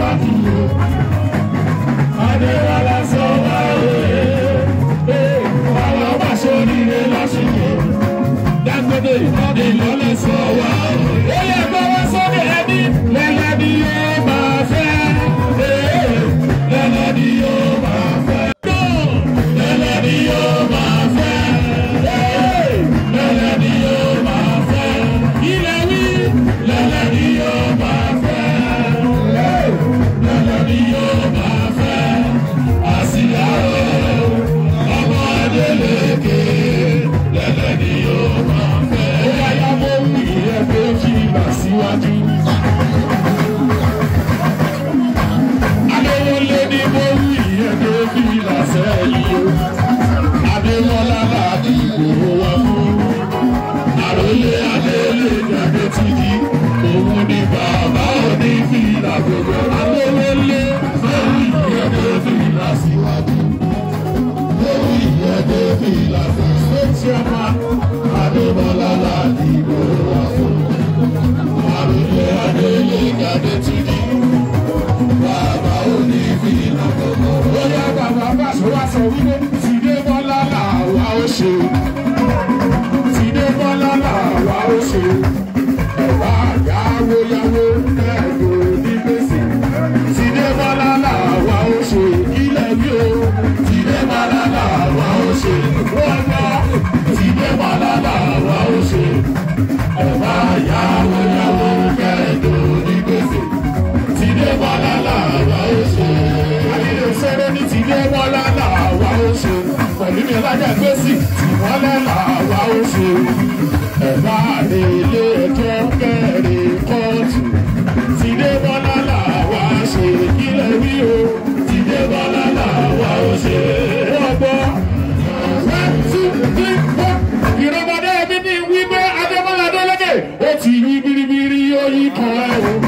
láti lò. Adéwálá sọ wá òye. Àwọn ọba ṣoríire lásìkò. Dangote ìlọlẹ̀ sọ wá òye. Ó yẹ kó wá sókè ẹbí lẹ́lẹ́ bí yóò máa fẹ́. Lẹ́lẹ́ bí yóò máa fẹ́. Lẹ́lẹ́ bí yóò máa fẹ́. Lẹ́lẹ́ bí yóò máa fẹ́. Ilẹ̀ wí. Lẹ́lẹ́ bí yóò máa fẹ́. Lẹ́lẹ́ bí yóò máa fẹ́. Àsìá o, ọmọ Adélékè. Lẹ́lẹ́ bí yóò máa fẹ́. Ó wáyà mọ́ wù yẹ pé kí n bà síwájú. Adéwọlé ni mo wù yẹ pé kí n bà sẹ́yìn o. Adéwọlá láti ìgbòho wá fún. Àròlé Adélé gàdé ti di. Òun ni bàbá òní fìlà gbogbo. Adéwọlé lórí ìyẹ́dẹ́ fìlà síwájú. Lórí ìyẹ́dẹ́ fìlà sí. Sọ́tì ọmọ Adébọ́lá láti ìgbòho wá fún. Àròlé Adélé gàdé ti di. Bàbá òní fìlà gbogbo. Bóyá bàbá bá sọ wá sọ wípé tìdé bọ́lá làwa ó ṣe tìdé bọ́lá làwa ó ṣe ẹ̀wá yáwó yáwó ẹ̀dùn ní gbèsè tìdé bọ́lá làwa ó ṣe ilẹ̀ bí o tìdé bọ́lá làwa ó ṣe wọ́n gbọ́ tìdé bọ́lá làwa ó ṣe ẹ̀wá yáwó yáwó ẹ̀dùn ní gbèsè tìdé bọ́lá làwa ó ṣe. àdìrẹ sẹ́rẹ́ ní tìdé bọ́lá làwa ó ṣe pẹ̀lú mi lájà gbèsè tìmọ́lẹ̀ làwa ó ṣe. ẹ̀bá ilé ẹjọ́ kẹrin kóòtù tìdé bọ́lá làwa ṣe kílẹ̀ wí o tìdé bọ́lá làwa ó ṣe. wọ́n gbọ́ one two three four ìrọ̀mọdé mi ní wípé adébọ́lá adélèké ó ti yí biribiri ó yí kan ẹ̀ o.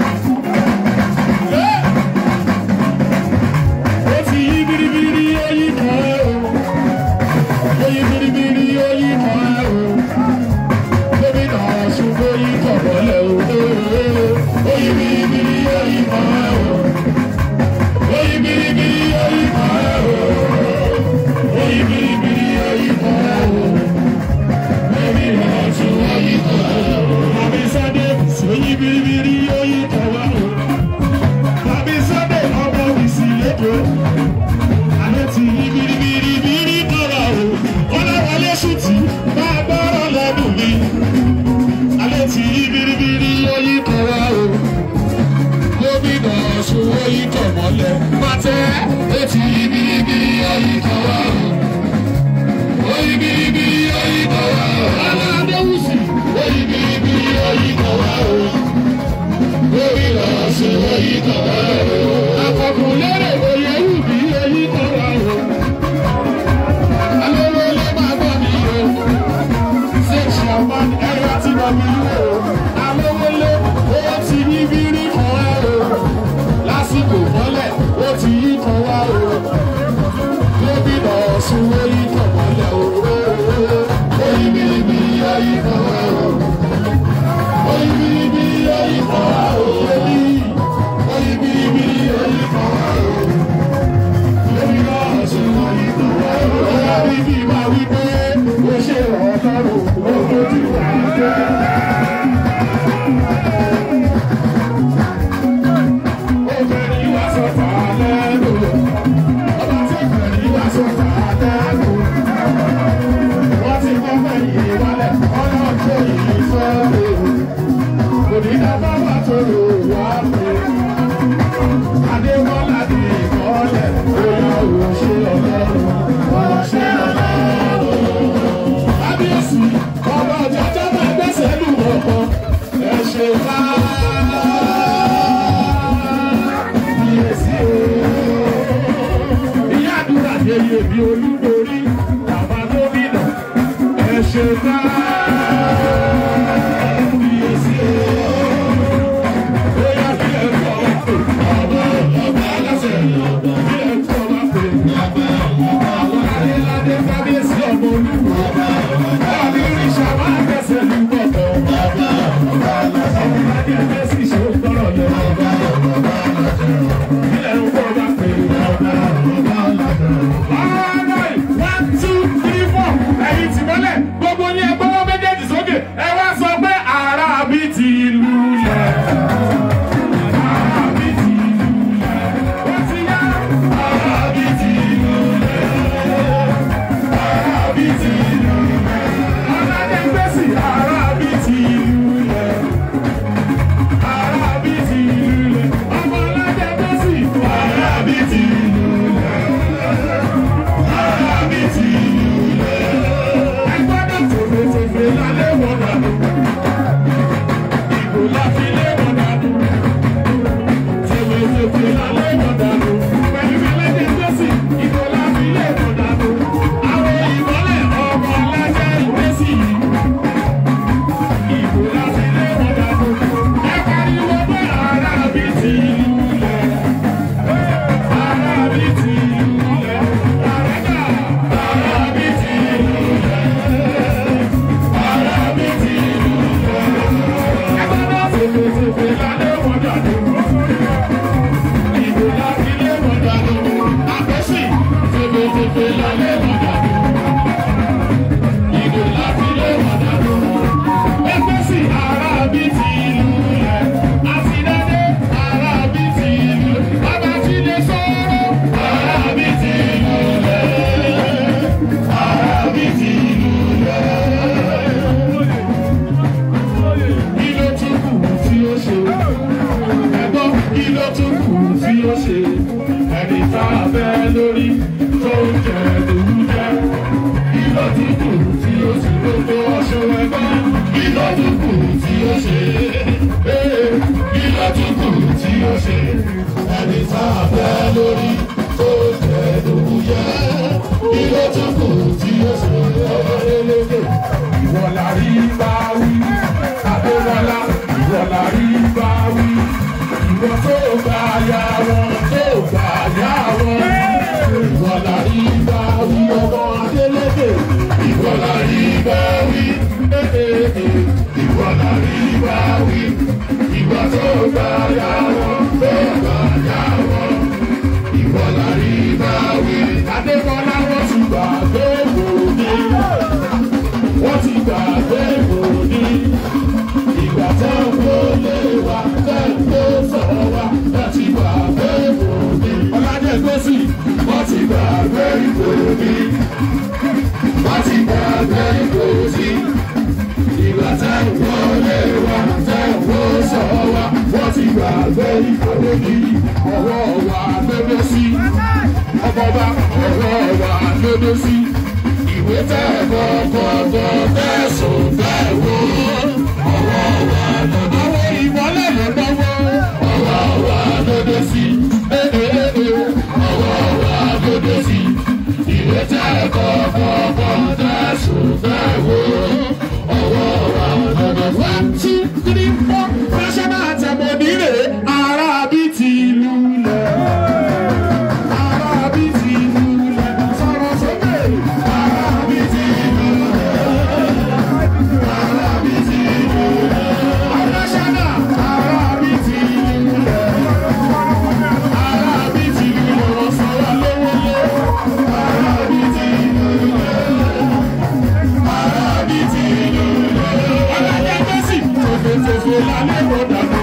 ó ti yí biribiri ó yí kan ẹ̀ o. ó yí biribiri ó yí kan ẹ̀ o. gómìnà ọ̀ṣun ó yí kan bọ́lẹ̀ o. ó yí biribiri ó yí kan ẹ̀ o. ó yí biribiri ó yí kan ẹ̀ o. ó yí biribiri ó yí kan ẹ̀ o. gómìnà ọ̀ṣun ó yí kan ẹ̀ o. àbí sọ́dẹ̀ ó yí biribiri ó yí kan wá o. àbí sọ́dẹ̀ ọmọ mi sì lẹ́kọ̀ọ́ alẹ́ ti yí biribiribiri kọ́ra o ọlọ́wọlé ṣùtì máa gbọ́rọ̀ lẹ́nu mi alẹ́ ti yí biribiri oyí kọ́ra o gómìnà ọ̀ṣun oyí kọ̀ mọ́lẹ̀ pàtẹ́ etí yí biribiri oyí kọ́ra o oyí biribiri oyí kọ́ra o aládéwùsì oyí biribiri oyí kọ́ra o gómìnà ọ̀ṣun oyí kọ́ra o akọkùn lérè oyè wù mí oyí kọ́ra o alówólé máa gbọ́ mi o ṣé ṣàwọn ẹ̀rọ tí wọ́n mi o alówólé ó ti yí bírí kan ẹ o lásìkò mọ́lẹ̀ ó ti yí kan wá o gómìnà ọ̀ṣun ó yí kan mọ́lẹ̀ o ó yí bíríbírí ó yí kan wá o ó yí bíríbírí ó yí kan wá o ó yí bíríbírí ó yí kan wá o gómìnà ọ̀ṣun ó yí kan wá o ó yá bíbí máa wí pé ó ṣe ọ̀ọ́dọ́rùn ó tójú àjẹ́. Obìnrin wá sọ́fà lẹ́nu, ọba tí ìbẹ̀rẹ̀ wá sọ́fà lẹ́nu. Wọ́n ti kọ́ fẹ̀yìn wálẹ̀, ọlọ́jọ́ yìí sọ́ọ̀rọ̀. Kò ní dábà wà tó lò wá pé. Adéwọ́lá ní ìmọ̀lẹ̀, bóyá òun ṣe ọlọ́run, òun ṣe ọlọ́run. Kábíyèsí, ọba ọ̀jọ̀jọ́ máa gbẹ́sẹ̀ lù wọ̀kan, ẹ ṣe ká. Kábíyèsí o. Ìyá àdúrà yeye bí olúborí, bàbá gómìnà, ẹ ṣe ká. Kábíyèsí o. Bóyá bí ẹ kọ́ wá pè, ọba ọba aláṣẹ, bí ẹ kọ́ wá pè, àwọn adéládé kábíyèsí ọmọ olúwo. Ọ̀bí ìrìnsà máa gbẹ̀sẹ̀ lù bọ̀bọ̀. Ọmọ adé ẹgbẹ́ sì ṣe ó gbọ́rọ̀ lọ. bẹ́ lórí tó ń jẹ lòún jẹ. Ìlọ tí kù tí ó sì gbogbo ọṣẹ ẹgbẹ́. Ìlọ tí kù tí ó ṣe. Ìlọ tí kù tí ó ṣe. Ẹni tá a bẹ́ lórí tó ń jẹ lòún jẹ. Ìlọ tí kù tí ó ṣe. Ọmọ eléke ìwọ la rí bá wí. Adéwọlá ìwọ la rí bá wí. Ìwọ tó gbà yà wọn tó gbà yà wọn. Ìwọ la rí bá wí ọmọ Adélékè. Ìwọ la rí bá wí. Ìwọ la rí bá wí. Ìwọ tó gbà yà wọn tó gbà yà wọn. Ìwọ la rí bá wí. Adéwọlá wọ́n ti gbà gbé wòlíì wọ́n ti gbàgbé ìròní. Ìgbà tẹ́ ń kó lé wa, tẹ́ ń kó sọ̀rọ̀ wa, wọ́n ti gbàgbé ìròní. Ọlájẹ́ Gbèsì, wọ́n ti gbàgbé ìròní. Wọ́n ti gbàgbé ìròní. Ìgbà tẹ́ ń kó lé wa, tẹ́ ń kó sọ̀rọ̀ wa, wọ́n ti gbàgbé ìròní. Ọwọ́ wa lóde sí. Ọbọ̀ba ọwọ́ wa lóde sí ìwé tẹ́ kọ́kọ́kọ́ tẹ̀sùn tẹ̀ wò. ọwọ́ wa lóde sí. àwọn ìmọ̀lẹ̀ ló lọ́wọ́. ọwọ́ wa lóde sí. ọwọ́ wa lóde sí. ìwé tẹ́ kọ́kọ́kọ́ tẹ̀sùn tẹ̀ wò. ọwọ́ wa lóde sí. one two three four national anthem onílé arábí ti lulẹ̀. arábí ti lulẹ̀. sọ̀rọ̀ sókè. arábí ti lulẹ̀. arábí ti lulẹ̀. national arábí ti lulẹ̀. arábí ti lulẹ̀. sọ̀rọ̀ lówólé. arábí ti lulẹ̀. arábí ti lulẹ̀. ọlọ́jà gbèsè tòfètòfè lálẹ́ kó dànù.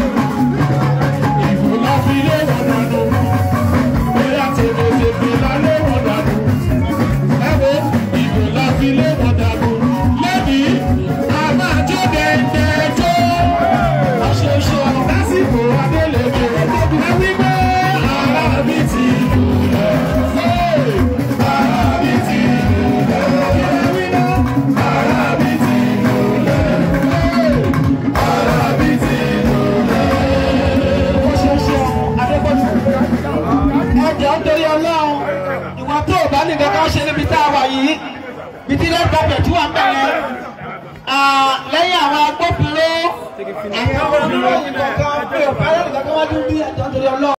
ìfò la fi lé wọn dànù. bóyá tòfètòfè lálẹ́ wọn dànù. ẹ wo ìfò la fi lé wọn dànù. lẹ́bi a máa jó dẹ́ndẹ́ jó. ọ̀ṣọ̀ṣọ̀ lásìkò adélèké. ẹ wí pé ara mi ti lulẹ̀. ara mi ti lulẹ̀. ẹ wí náà ara mi ti lulẹ̀. ara mi ti lulẹ̀. Oṣooṣù Adébọ̀jù. Ẹjọ́ ń torí Ọlọ́run. Ìwà tó o bá ní kankan ṣe níbi tá a wà yìí. Bìtí lẹ́nu bàbẹ̀ tí wà ń bẹ̀rẹ̀. Lẹ́yìn àwọn agbófinró, àwọn oníròyìn kọ̀ọ̀kan pé ò bá lẹ́nu kankan wájú bí ẹjọ́ ń torí Ọlọ́run.